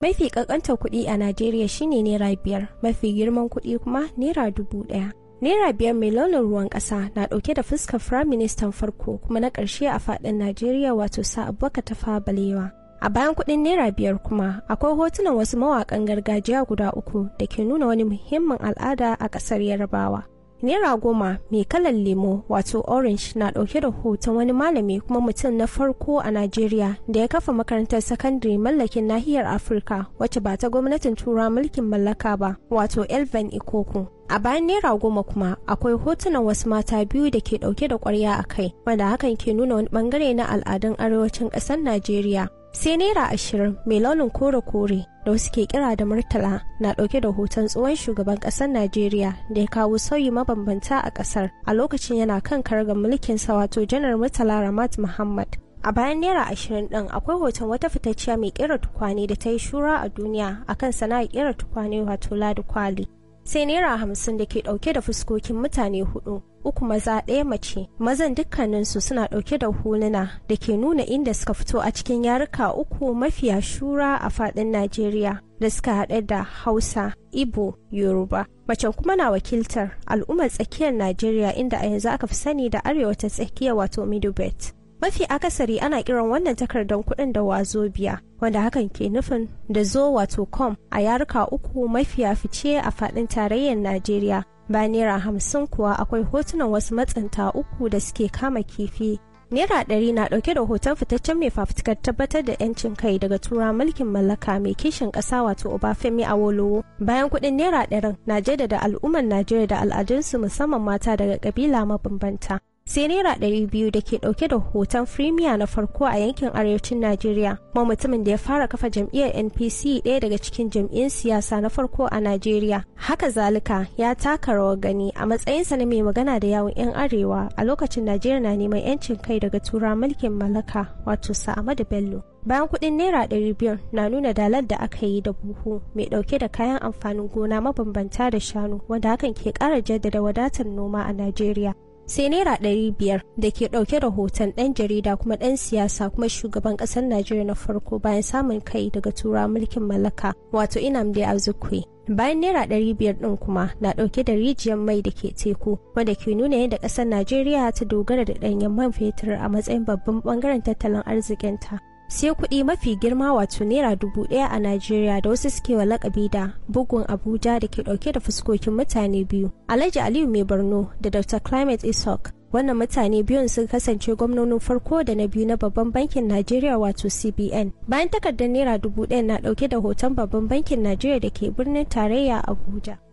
Mafi ƙanƙantar kuɗi a Najeriya shine naira biyar, mafi girman kuɗi kuma naira dubu ɗaya. Naira biyar mai launin ruwan ƙasa na ɗauke da fuskar Firaministan farko kuma na ƙarshe a faɗin Najeriya wato sa Abubakar Tafawa Balewa. A bayan kuɗin naira biyar kuma akwai hotunan wasu mawaƙan gargajiya guda uku da ke nuna wani muhimmin al'ada a ƙasar Yarbawa. Naira goma mai kalan lemo wato orange na ɗauke da hoton wani malami kuma mutum na farko a Najeriya da ya kafa makarantar sakandare mallakin nahiyar Afirka wacce ba ta gwamnatin tura mulkin mallaka ba wato Elven Ikoku. A bayan naira goma kuma akwai hotunan wasu mata biyu da ke ɗauke da ƙwarya a kai wanda hakan ke nuna wani ɓangare na al'adun arewacin ƙasar Najeriya. sai naira ashirin mai launin kore-kore da wasu ke kira da murtala na dauke da hoton tsohon shugaban kasar najeriya da ya kawo sauyi mabambanta a kasar a lokacin yana kan kargar mulkin sa wato janar murtala ramat muhammad a bayan naira ashirin din akwai hoton wata fitacciya mai kera tukwane da ta yi shura a duniya akan sana'ar kera tukwane wato ladi kwali sai naira hamsin da ke dauke da fuskokin mutane hudu uku maza ɗaya mace mazan dukkaninsu suna ɗauke da huluna da ke nuna inda suka fito a cikin yaruka uku mafiya shura a faɗin najeriya da suka haɗe da hausa ibo yoruba macen kuma na wakiltar al'ummar tsakiyar najeriya inda a yanzu aka fi sani da arewa ta tsakiya wato midubet mafi akasari ana kiran wannan takardar kuɗin da wazobiya wanda hakan ke nufin da zo wato com a yaruka uku mafiya fice a faɗin tarayyar najeriya ba naira hamsin kuwa akwai hotunan wasu matsanta uku da suke kama kifi naira ɗari na ɗauke da hoton fitaccen mai fafutukar tabbatar da 'yancin kai daga tura mulkin mallaka mai kishin ƙasa wato obafemi awolowo bayan kuɗin naira ɗarin na jaddada al'ummar najeriya da al'adunsu musamman mata daga ƙabila mabambanta sai naira ɗari biyu da ke ɗauke da hoton firimiya na farko a yankin arewacin najeriya kuma mutumin da ya fara kafa jam'iyyar npc ɗaya daga cikin jam'iyyun siyasa na farko a najeriya haka zalika ya taka rawar gani a matsayinsa na mai magana da yawun 'yan arewa a lokacin najeriya na neman 'yancin kai daga tura mulkin mallaka wato sa'amadu bello bayan kuɗin naira ɗari biyar na nuna dalar da aka yi da buhu mai ɗauke da kayan amfanin gona mabambanta da shanu wanda hakan ke ƙara jaddada wadatar noma a najeriya sai naira ɗari biyar da ke ɗauke da hoton ɗan jarida kuma ɗan siyasa kuma shugaban ƙasar najeriya na farko bayan samun kai daga tura mulkin mallaka wato inamdi azukwe bayan naira ɗari biyar ɗin kuma na ɗauke da rijiyar mai da ke teku wanda ke nuna yadda ƙasar najeriya ta dogara da ɗanyen man fetur a matsayin babban ɓangaren tattalin arzikinta sai kuɗi mafi girma wato naira dubu ɗaya a najeriya da wasu suke wa lakabi da bugun abuja da ke ɗauke da fuskokin mutane biyu alhaji aliyu mai borno da dr climate isok wannan mutane biyun sun kasance gwamnonin farko da na biyu na babban bankin najeriya wato cbn bayan takardar naira dubu ɗaya na ɗauke da hoton babban bankin najeriya da ke birnin tarayya abuja